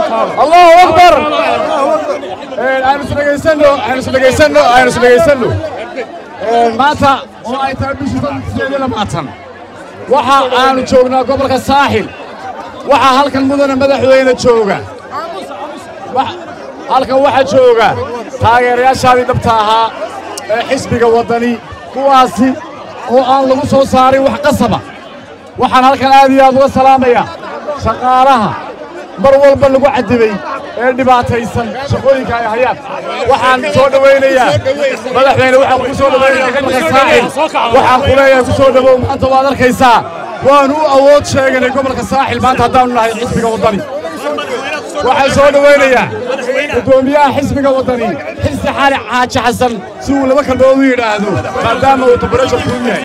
allahu akbar aynu isdhegaysano aynu isdhegaysano aynu isdhegaysano maanta oo ay tahay bishii sideed iyo labaatan waxa aanu joognaa gobolka saaxil waxaa halkan mudana madaxweyne jooga halkan waxaa jooga taageerayaashaadii dhabta ahaa ee xisbiga waddani kuwaasi oo aan lagu soo saarin wax qasaba waxaan halkan aad iyo aad uga salaamayaa shaqaalaha mar walba lagu cadibay ee dhibaataysan shaqooyinka ay hayaan waxaan soo dhowaynayaa madaxweyne waxaan ku soo dhowaynayaa gobolka saaxil waxaan ku leeyahay ku soo dhowow maanta waad arkaysaa waanu u awood sheeganay gobolka saaxil maanta haddaanu nahay xisbiga waddani waxaan soo dhowaynayaa guddoomiyaha xisbiga waddani xilsi xaali xaaji xasan si uu laba kalmood u yidhaahdo maadaama uu tabarasha ku yahay